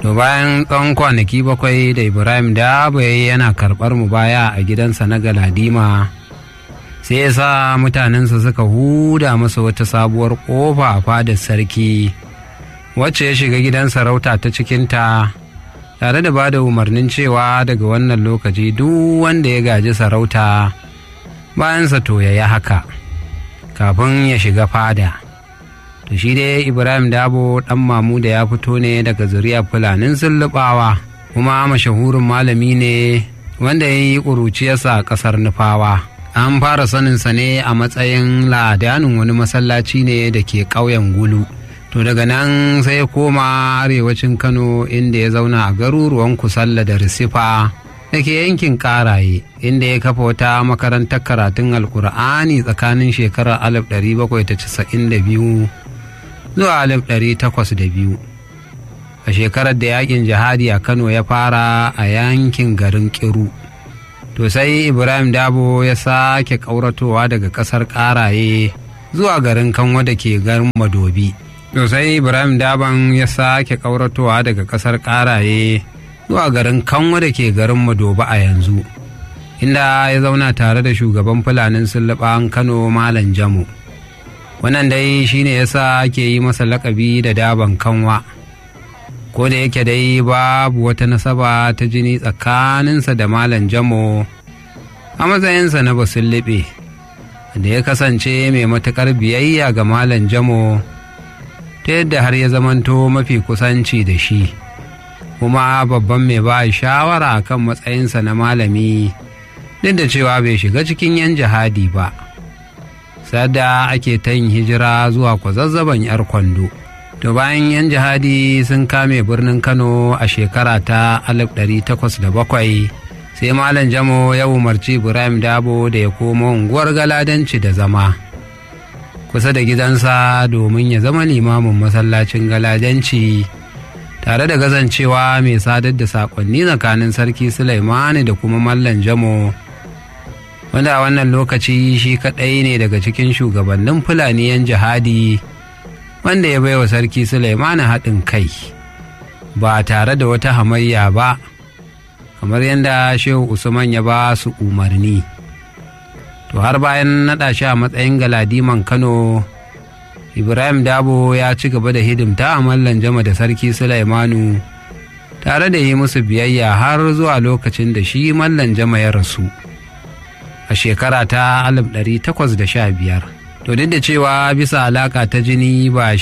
to bayan tsawon kwanaki bakwai da ibrahim da yana karɓar mu baya a gidansa na galadima sai ya sa mutanensa suka huda masa wata sabuwar ƙofa a fadar sarki wacce ya shiga gidan sarauta ta cikinta tare da ba da umarnin cewa daga wannan lokaci duk wanda ya gaji sarauta bayansa to ya yi haka kafin ya shiga fada to shi dai ibrahim dabo dan mamu da ya fito ne daga zuriyar fulanin sullubawa kuma mashahurin malami ne wanda ya yi ƙuruciyarsa a ƙasar nufawa an fara saninsa ne a matsayin ladanin wani masallaci ne da ke ƙauyen gulu to daga nan sai ya koma arewacin kano inda ya zauna a garuruwan kusalla da risifa da ke yankin karaye inda ya kafa wata makarantar karatun alkur'ani tsakanin shekarar 1792 zuwa 1802 a shekarar da yakin jihadi a kano ya fara a yankin garin kiru to sai ibrahim dabo ya sake ƙauratowa daga ƙasar karaye zuwa garin kanwa da ke garin madobi to sai ibrahim daban ya sake ƙauratowa daga ƙasar karaye zuwa garin kanwa da ke garin madobi a yanzu inda ya zauna tare da shugaban fulanin sulluɓan kano malam jamu wannan dai shine yasa ake yi masa lakabi da daban kanwa ko da yake dai babu wata nasaba ta jini tsakaninsa da malam jamo a matsayinsa na basullube da ya kasance mai matuƙar biyayya ga malam jamo ta yadda har ya zamanto mafi kusanci da shi kuma babban mai ba shawara kan matsayinsa na malami duk da cewa bai shiga cikin yan jihadi ba sada ake ta yin hijira zuwa kwazazzaban yar kwando to bayan yan jihadi sun kame birnin kano a shekara ta 1807 sai malam jamo ya umarci ibrahim dabo da ya komo unguwar galadanci da zama kusa da gidansa domin ya zama limamin masallacin galadanci tare da gazancewa mai sadar da saƙonni tsakanin sarki sulaimani da kuma mallan jamo wanda a wannan lokaci shi kaɗai ne daga cikin shugabannin fulani yan jihadi wanda ya baiwa sarki sulaimani haɗin kai ba tare da wata hamayya ba kamar yadda shehu usman ya ba su umarni to har bayan naɗa shi a matsayin galadiman kano ibrahim dabo ya ci gaba da hidimta a mallan jama da sarki sulaimanu tare da yi musu biyayya har zuwa lokacin da shi mallan jama ya rasu a shekara ta 1815 to duk da cewa bisa alaka ta jini ba